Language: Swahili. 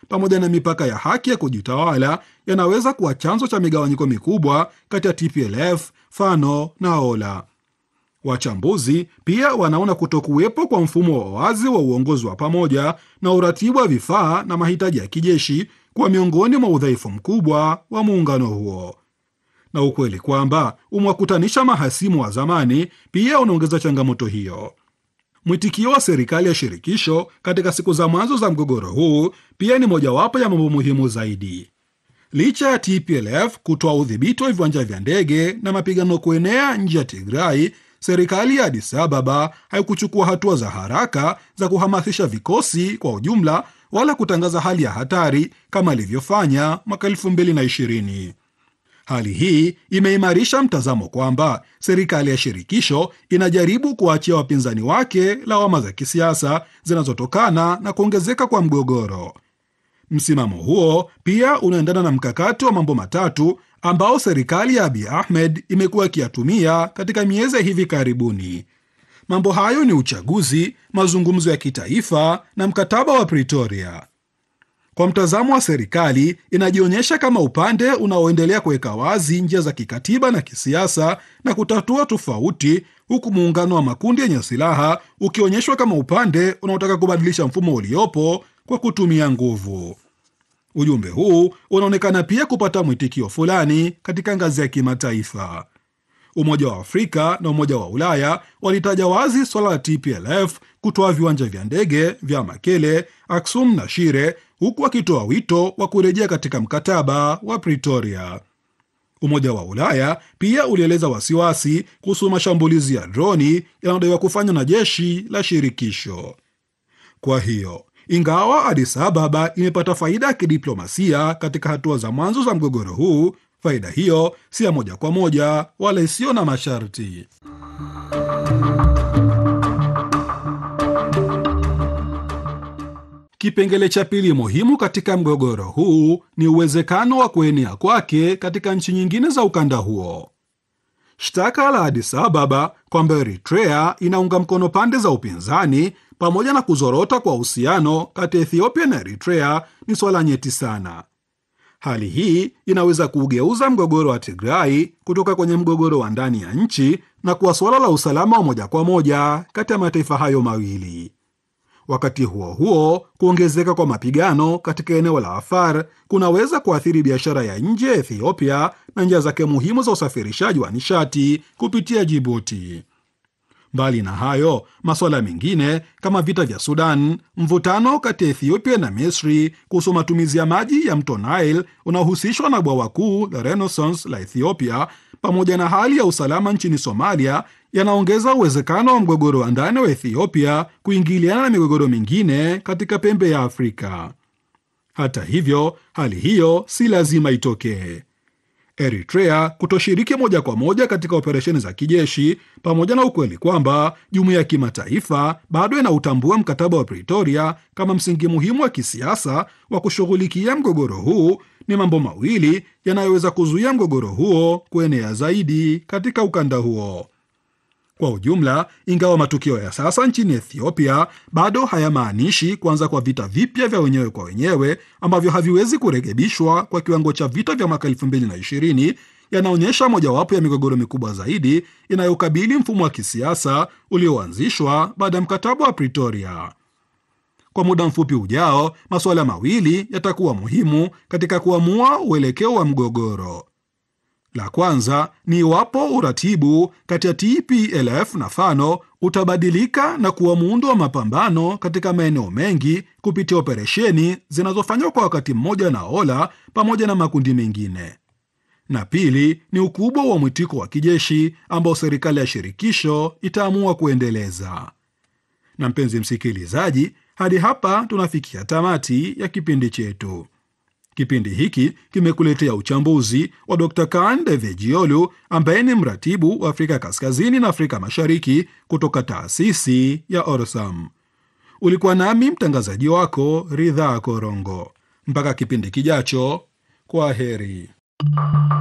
pamoja na mipaka ya haki ya kujitawala yanaweza kuwa chanzo cha migawanyiko mikubwa kati ya TPLF, Fano na Ola. Wachambuzi pia wanaona kutokuwepo kwa mfumo wa wazi wa uongozi wa pamoja na uratibu wa vifaa na mahitaji ya kijeshi kuwa miongoni mwa udhaifu mkubwa wa muungano huo, na ukweli kwamba umewakutanisha mahasimu wa zamani pia unaongeza changamoto hiyo. Mwitikio wa serikali ya shirikisho katika siku za mwanzo za mgogoro huu pia ni mojawapo ya mambo muhimu zaidi. Licha ya TPLF kutoa udhibiti wa viwanja vya ndege na mapigano kuenea nje ya Tigrai, serikali ya Addis Ababa haikuchukua hatua za haraka za kuhamasisha vikosi kwa ujumla wala kutangaza hali ya hatari kama ilivyofanya mwaka 2020. Hali hii imeimarisha mtazamo kwamba serikali ya shirikisho inajaribu kuwaachia wapinzani wake lawama za kisiasa zinazotokana na kuongezeka kwa mgogoro. Msimamo huo pia unaendana na mkakati wa mambo matatu ambao serikali ya Abiy Ahmed imekuwa ikiyatumia katika miezi ya hivi karibuni. Mambo hayo ni uchaguzi, mazungumzo ya kitaifa na mkataba wa Pretoria. Kwa mtazamo wa serikali, inajionyesha kama upande unaoendelea kuweka wazi njia za kikatiba na kisiasa na kutatua tofauti, huku muungano wa makundi yenye silaha ukionyeshwa kama upande unaotaka kubadilisha mfumo uliopo kwa kutumia nguvu. Ujumbe huu unaonekana pia kupata mwitikio fulani katika ngazi ya kimataifa. Umoja wa Afrika na Umoja wa Ulaya walitaja wazi swala la TPLF kutoa viwanja vya ndege vya Makele, Aksum na Shire, huku wakitoa wito wa kurejea katika mkataba wa Pretoria. Umoja wa Ulaya pia ulieleza wasiwasi kuhusu mashambulizi ya droni yanayodaiwa kufanywa na jeshi la shirikisho. Kwa hiyo ingawa Addis Ababa imepata faida ya kidiplomasia katika hatua za mwanzo za mgogoro huu, faida hiyo si ya moja kwa moja wala isiyo na masharti. Kipengele cha pili muhimu katika mgogoro huu ni uwezekano wa kuenea kwake katika nchi nyingine za ukanda huo. Shtaka la Addis Ababa kwamba Eritrea inaunga mkono pande za upinzani pamoja na kuzorota kwa uhusiano kati ya Ethiopia na Eritrea ni swala nyeti sana. Hali hii inaweza kuugeuza mgogoro wa Tigrai kutoka kwenye mgogoro wa ndani ya nchi na kuwa suala la usalama wa moja kwa moja kati ya mataifa hayo mawili. Wakati huo huo, kuongezeka kwa mapigano katika eneo la Afar kunaweza kuathiri biashara ya nje ya Ethiopia na njia zake muhimu za usafirishaji wa nishati kupitia Jibuti. Mbali na hayo, masuala mengine kama vita vya Sudan, mvutano kati ya Ethiopia na Misri kuhusu matumizi ya maji ya mto Nile unaohusishwa na bwawa kuu la Renaissance la Ethiopia, pamoja na hali ya usalama nchini Somalia yanaongeza uwezekano wa mgogoro wa ndani wa Ethiopia kuingiliana na migogoro mingine katika pembe ya Afrika. Hata hivyo, hali hiyo si lazima itokee. Eritrea kutoshiriki moja kwa moja katika operesheni za kijeshi pamoja na ukweli kwamba jumuiya ya kimataifa bado inautambua mkataba wa Pretoria kama msingi muhimu wa kisiasa wa kushughulikia mgogoro huu ni mambo mawili yanayoweza kuzuia mgogoro huo kuenea zaidi katika ukanda huo. Kwa ujumla, ingawa matukio ya sasa nchini Ethiopia bado hayamaanishi kuanza kwa vita vipya vya wenyewe kwa wenyewe ambavyo haviwezi kurekebishwa kwa kiwango cha vita vya mwaka 2020, yanaonyesha mojawapo ya migogoro mikubwa zaidi inayokabili mfumo wa kisiasa ulioanzishwa baada ya mkataba wa Pretoria. Kwa muda mfupi ujao, masuala mawili yatakuwa muhimu katika kuamua uelekeo wa mgogoro. La kwanza ni iwapo uratibu kati ya TPLF na Fano utabadilika na kuwa muundo wa mapambano katika maeneo mengi kupitia operesheni zinazofanywa kwa wakati mmoja na Ola pamoja na makundi mengine. Na pili ni ukubwa wa mwitiko wa kijeshi ambao serikali ya shirikisho itaamua kuendeleza. Na mpenzi msikilizaji, hadi hapa tunafikia tamati ya kipindi chetu. Kipindi hiki kimekuletea uchambuzi wa Dr. Kan Devejiolu ambaye ni mratibu wa Afrika Kaskazini na Afrika Mashariki kutoka taasisi ya Orsam. Ulikuwa nami mtangazaji wako Ridhaa Korongo. Mpaka kipindi kijacho, kwa heri.